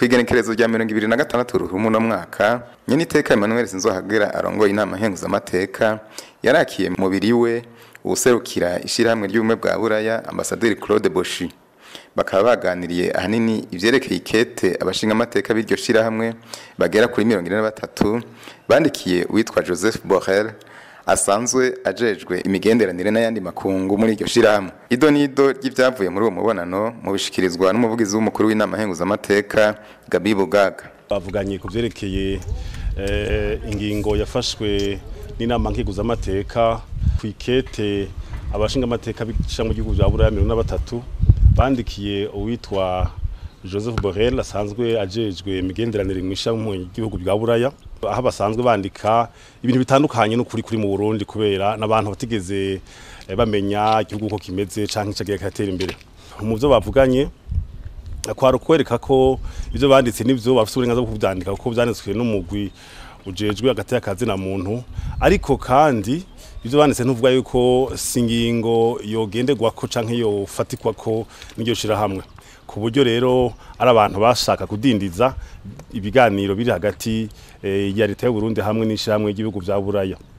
kwigenekerezo rya mirongo ibiri na gatandatu ruhumu no mwaka nyene iteka Emmanuel Sinzohagera arongoye inama nkenguzamateka yarakiye mu mubiri we uwuserukira ishirahamwe ry'ubumwe bwa buraya ambasaderi Claude Boshi bakaba baganiriye ahanini ivyerekeye ikete abashinga amateka b'iryo shirahamwe bagera kuri mirongo ine na batatu bandikiye uwitwa Joseph Borrell asanzwe ajejwe imigenderanire n'ayandi makungu muri iryo shirahamwe ido nido ry'ivyavuye muri uwo mubonano mu bishikirizwa n'umuvugizi w'umukuru w'inama nkenguzamateka Gabi Bugaga bavuganye ku vyerekeye eh, ingingo yafashwe n'inama nkenguzamateka ku ikete abashinga amateka b'ishamwe ry'igihugu vya buraya mirongo na batatu bandikiye uwitwa Joseph Borrell asanzwe ajejwe imigenderanire mu ishamwe ry'igihugu vya buraya aho basanzwe bandika ibintu bitandukanye n'ukuri kuri mu Burundi kubera n'abantu batigeze eh, bamenya igihugu uko kimeze canke cagiye katera imbere mu vyo bavuganye kwari ukwereka ko ivyo banditse n'ivyo bafite uburenganzira bwo kuvyandika kuko vyanditswe n'umugwi ujejwe hagati y'akazi na muntu ariko kandi ivyo banditse ntuvuga yuko singingo yogenderwako canke yofatikwako n'iryo shirahamwe ku buryo rero ari abantu bashaka kudindiza ibiganiro biri hagati eh, ya leta y'u Burundi hamwe n'ishirahamwe ry'ibihugu vya Buraya